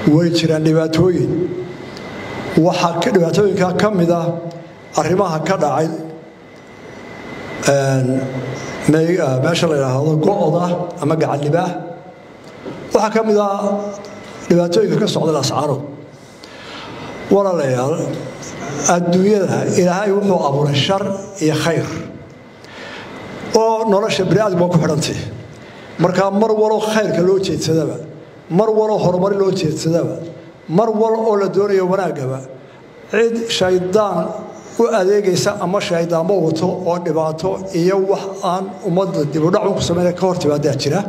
way jiraan dhibaatooyin waxaa dhibaatooyinka ka mid ah arrimaha ka dhacay meesha la yidhaahdo go-da ama gacanlibaah waxaa ka mid ah dhibaatooyinka ka socda lascaanood walaalayaal adduunyada ilaahay wuxuu abuuray shar iyo khayr oo nolosha bini aadam waa ku xidhantay markaa mar walo khayrka loo jeedsadaba mar walo horumar loo jeedsadaba mar wal oo la doonayo wanaaggaba cid shaydaan u adeegaysa ama shayddaanmo wato oo dhibaato iyo wax aan ummadda dibudhacu ku samayna ka hor timaadaa jira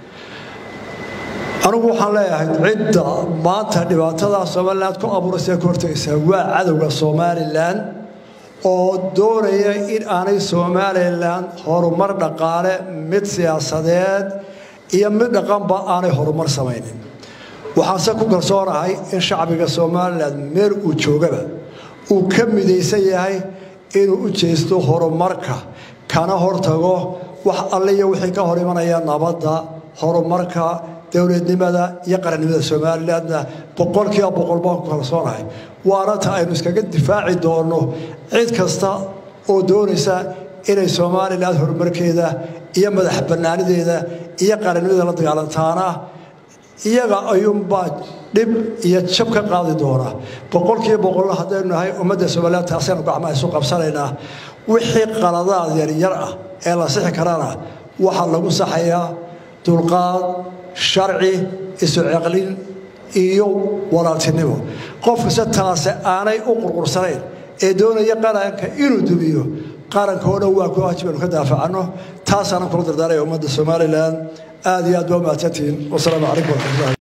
anigu waxaan leeyahay cidda maanta dhibaatada somalilan ku abuuraysa ka hortagaysaa waa cadowga somalilan oo doonaya in aanay somalilan horumar dhaqaale mid siyaasadeed iyo mid dhaqanba aanay horumar samaynin waxaanse ku kalsoonahay in shacbiga somalilan meel uu joogaba uu ka midaysan yahay inuu u jeesto horumarka kana hortago wax alliyo wixii ka hor imanaya nabadda horumarka dowladnimada iyo qarannimada somalilanna boqolkiiba boqol baan ku kalsoonahay waana ta aynu iskaga difaaci doonno cid kasta oo doonaysa inay somalilan horumarkeeda iyo madax bannaanideeda iyo qarannimada la dagaalantaana iyaga ayuunbaa dhib iyo jab ka qaadi doona boqolkiiba boqolna haddaynu nahay ummadda somalilan taasaynu gacmaha isu qabsanaynaa wixii qaladaad yaryar ah ee la sixi karana waxaa lagu saxayaa dulqaad sharci isu ceqlin iyo walaaltinimo qof kasta taase aanay u qurqursanayn ee doonaya qaranka inuu dumiyo qaranka oo dhan waa ku waajib aynu ka daafacanno taasaanan kula dardaaraya ummadda somalilan aad iyo aad baa mahadsantihiin wasalaamu calaykum waraxmatullahi